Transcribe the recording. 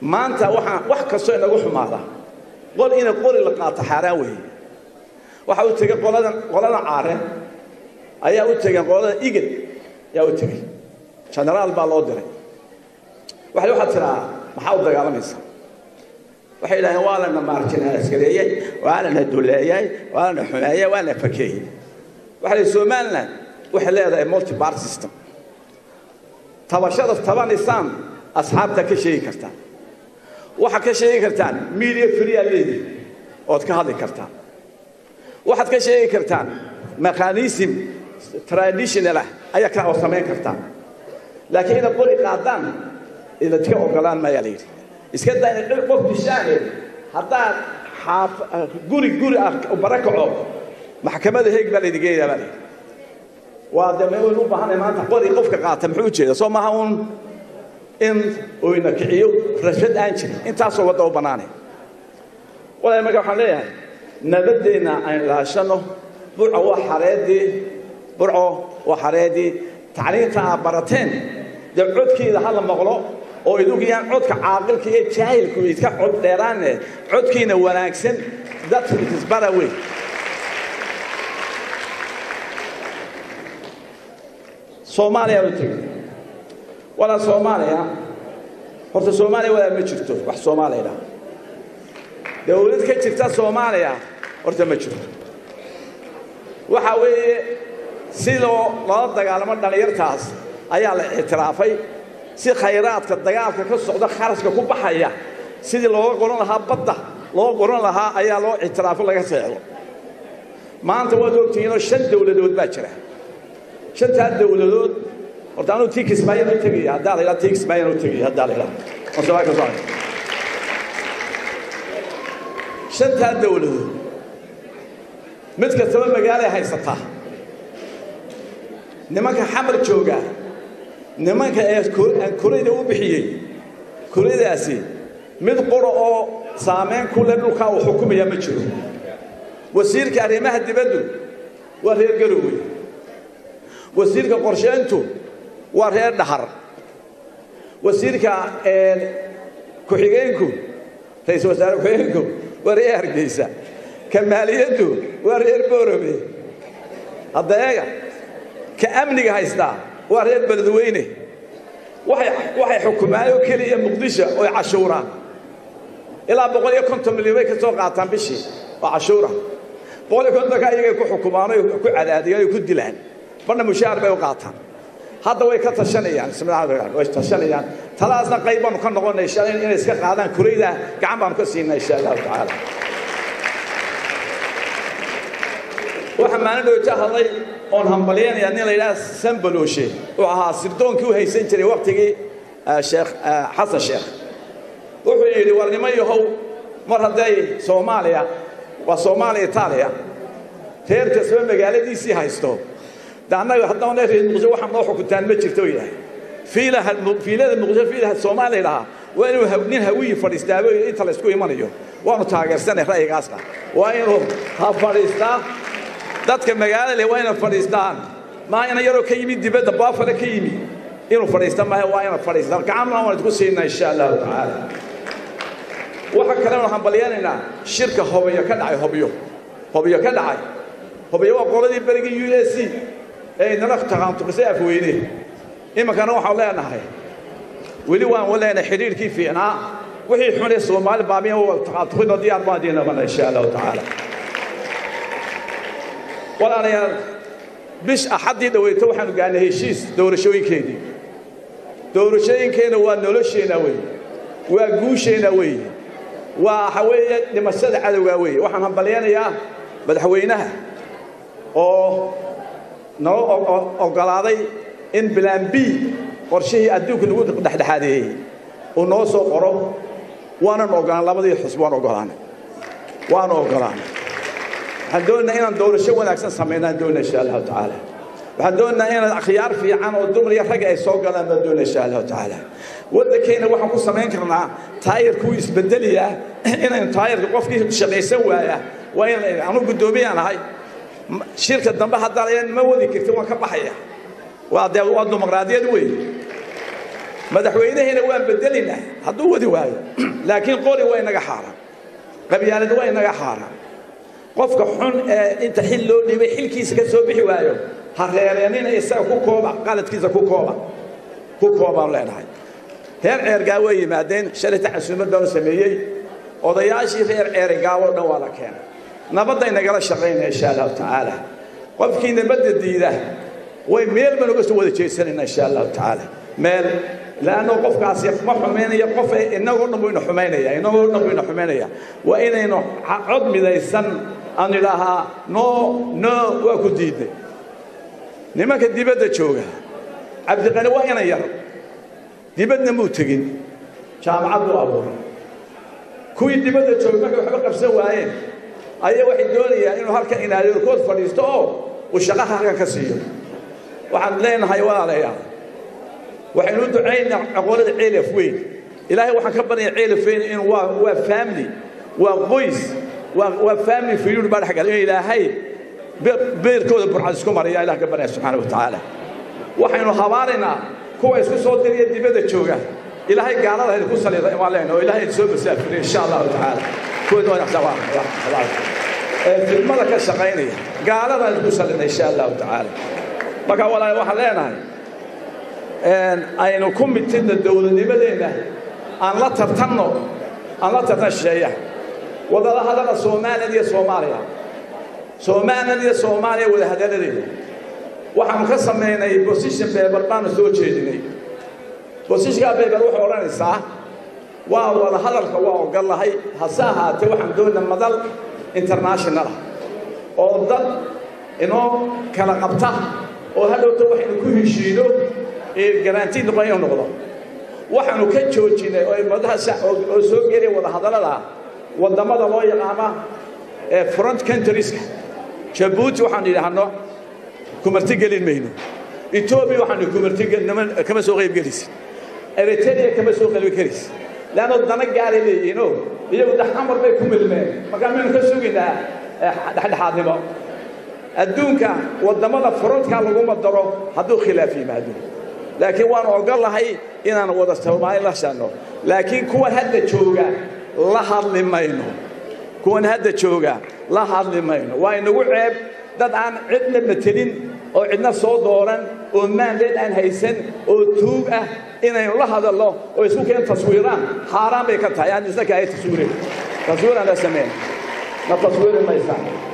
maanta waxaan wax kastoo inagu xumaada qol ina qori la qaato xaaraan weeye waxa u tegey qoladan qoladan caare ayaa u tegeen qolada igad ayaa u tegey genaraal baa loo diray waxay waxaad tiraa maxaa u dagaalamaysa waxay yidhahdeen waa lana maarjinaaskareeyey waa lana duleeyey waa lana xumeeyey waa lana fakeeyey waxaa la somaliland waxay leedahay multi bar system tabashada tabanaysaan asxaabta ka sheegi kartaan waxaad ka sheegi kartaan media free-aa leedihi ood ka hadli kartaan waxaad ka sheegi kartaan mechanism traditional ah ayaa ka oo samayn kartaan laakiin inaad qori qaadaan idinka ogolaan mayaa la yidhi iska daa inay qof dishaane haddaad xaaf guri guri ah bara kaco maxkamada heeg baa laydin geenayaa baa la yidhi waa de waynu u baahanay maanta qori qofka qaata muxuu ujeeda soo maaha uun in oyna kiciyo rashad aan jirin intaasoo wadda u bannaanay walaal marka waxaan leeyahay nabadeenna aynu ilaashano burco waa xareedii burco waa xareedii tacliinta aad barateen dee codkeeda ha la maqlo oo idugu yaan codka caaqilka iyo jaahilku iska cod dheeraane codkiina wanaagsan dadku isbara wey soomaaliya u tegey walaa soomaaliya horta soomaaliya walaa ma jirto wax soomaaliya dhaha dawlad ka jirta soomaaliya horta ma jirto waxa weeye si loo loola dagaalamo dhallinyartaas ayaa la ictiraafay si khayraadka dagaalka ka socda kharashka ku baxaya sidii looga qoran lahaa badda loo qoran lahaa ayaa loo ictiraafo laga seexdo maanta waad ogtihiinoo shan dawladood baa jira shantaa dawladood horta anuu tii kismaayan u tegaya haddaa la yidhaha tii kismaayan u tegaya haddaa la yidhaha masabaa ka socda shantaa dawladood mid kastaba magaalay haysataa nimanka xamar jooga nimanka ee aan korayda u bixiyey koraydaasi mid qura oo saamayn ku leh dhulkaa uu xukumaya ma jiro wasiirka arrimaha dibaddu waa reer garowey wasiirka qorsheyntu waa reer dhahar wasiirka ku-xigeenku ra-iisul wasaare ku-xigeenku waa reer hargeysa ka maaliyaddu waa reer boorame hadda eega ka amniga haystaa waa reer beledweyne waxay xukumaan oo keliya muqdisho oy cashuuraan ilaa boqol iyo konton milyan bay ka soo qaataan bishii oo cashuura boqol iyo kontonka iyagay ku xukumaan oy ku cadaadiyaan oy ku dilaan badna mushaar bay u qaataan hadda way ka tashanayaan way tashanayaan talaasna qayb baanu ka noqonay shalay inay iska qaadaan kurayda gacan baanu ka siinaa insha allahu tacaala waxaa maalin dhowta hadlay oon hambalyanaya nin la yidhaha sambalooshe oo ahaa sirdoonkii u haysan jiray waktigii sheekh xasan sheekh wuxuu yidhi war nimo yahow mar hadday soomaaliya waa soomaaliya itaaliya reer kasba magaaladiisii haysto de annaga haddana reer muqdisho waxaan noo xukuntaan ma jirto yahay fiilaha fiilada muqdisho fiilaha soomaaliya dhahaa waa inuu nin hawiyi fadhiistaaba inta la isku imanayo waanu taageersanay ra'yigaasna waa inuu ha fadhiistaa dadka magaalada leh waa inay fadhiistaan maa ina yaroo ka yimid dibadda baafale ka yimi inuu fadhiista maaha waa ina fadhiistaan gacanna waan idku siinaa insha allahu tacaala waxa kalenu hambalyanaynaa shirka hobiyo ka dhacay hobyo hobyo ka dhacay hobyo waa qoladii berigii u s c ee inala taqaantuqisay afweyne iminkana waxaan leenahay weli waan leenahay xidhiirkii fiicnaa wixii xunee soomaali baamiya taqaantuqina diyaar baan diinabana insha allahu tacaala walaalayaal bish axaddii dhaweyta waxaanu gaarnay heshiis doorashooyinkeedii doorashooyinkeenna waa nolosheenna weeye waa guusheenna weeye waa waxa weeye dhimashada cadowgaa weeye waxaan hambalyanayaa madaxweynaha oo noo oggolaaday in bilaan b qorshihii adduunka lagu dhexdhexaadeeyey uu noo soo qoro waanan oggolaan labadii xusb waan oggolaanay waanu oggolaanay waxaan doonaynaa inaan doorasho wanaagsan samaynaan doonaa insha allahu tacaala waxaan doonaynaa inaan akhyaar fiican oo dumar iyo ragga ay soo galaan baan doonaa insha allahu tacaala waddankeenna waxaan ku samayn karnaa taayirkuu isbedeliyaa inaynu taayirka qofkii shaqaysan waaya waa in anu guddoomiyaan ahay shirka dambe haddaan ma wadi kartin waan ka baxaya waa dee waa dimuqraadiyad weeye madaxweynaheena waan bedelinaa hadduu wadi waayo laakiin qori waa inaga xaaraan qabyaalad waa inaga xaaraan qofka xun ee inta xil loo dhiibay xilkiisa ka soo bixi waayo ha reereenina isaga ku kooba qaladkiisa ku kooba ku koobaan leenahay reer ceergaa way yimaadeen shalayta casuumad baanu sameeyey odayaashii reer ceergaawo dhan waa la keenay nabadday nagala shaqaynaya insha allahu tacaala qofkii nabadda diida way meel baan uga soo wada jeesanayna insha allahu tacaala meel laanno qofkaasi ma xumaynaya qof inagoo dhan buu ina xumaynaya inagoo dhan buu ina xumaynaya waa inaynu cod midaysan aan idhaahaa no no waa ku diidnay nimanka dibadda jooga cabdiqani waa inan yar dibadna muu tegin jaamacad buu abuuray kuwii dibadda jooga markay waxba qabsan waayeen ayaa waxay doonayaan inuu halkan inaadorkood fadhiisto oo uu shaqaha halkan ka siiyo waxaan leenahay walaalayaal waxaynu u ducaynaa aqoonada ceelaf weyn ilaahay waxaan ka baryaa ceelaf weyn inuu waa waa family waa qoys waa waa family fiyuur baa dhex galay in ilaahay beerkooda burcad isku maraya ilaah ka baryaa subxaana wa tacaala waxaynu habaaraynaa kuwa isku soo diriya dibadda jooga ilaahay gaalada idinku saliida waan leenahay oo ilaahay soo masaafiriya insha allahu tacaala kuwa ee fidmada ka shaqaynaya gaalada idinku saliida insha allahu tacaala marka walaal waxaan leenahay aynu ku mitidna dowladnimadeenna aan la tartanno aan la tartan shisheeyaha wadada hadala soomaaliya iyo soomaaliya soomaaliya iyo soomaaliya wada hadaladeeda waxaanu ka samaynay position paper baanu soo jeedinay positionka paper waxay odhanaysaa waa wada hadalka waa ogol lahay hase ahaatee waxaan doonaa madal international oo dad inoo kala qabta oo hadhowta waxaynu ku heshiino garanti noqon inuu noqdo waxaanu ka joojinay oo madaha oo soo gelaya wada hadallada wadamada loo yaqaana ee front countrieska jabuuti waxaanu yidhaahno kumarti gelin mayno etoobiya waxaanu kumarti kama soo qayb gelaysin eritrea kama soo qayb gelaysin leanno dana gaaray leeyihiinoo iyagu daxamar bay ku milmeen markaa maynu ka sugaynaa dhexdhexaadnimo adduunka wadamada frontka laguma daro hadduu khilaaf yimaado laakiin waanu ogol lahay inaan wada soomaali la shanno laakiin kuwan hadda jooga la hadli mayno kuwan hadda jooga la hadli mayno waa inagu ceeb dad aan cidna matelin oo cidna soo dooran oo maandeed aan haysan oo tuug ah inaynu la hadalno oo isku keen taswiiraan xaaraan bay ka tahay aan isna kaahay taswiirin taswiiraan la sameyn ma taswiiri maysaa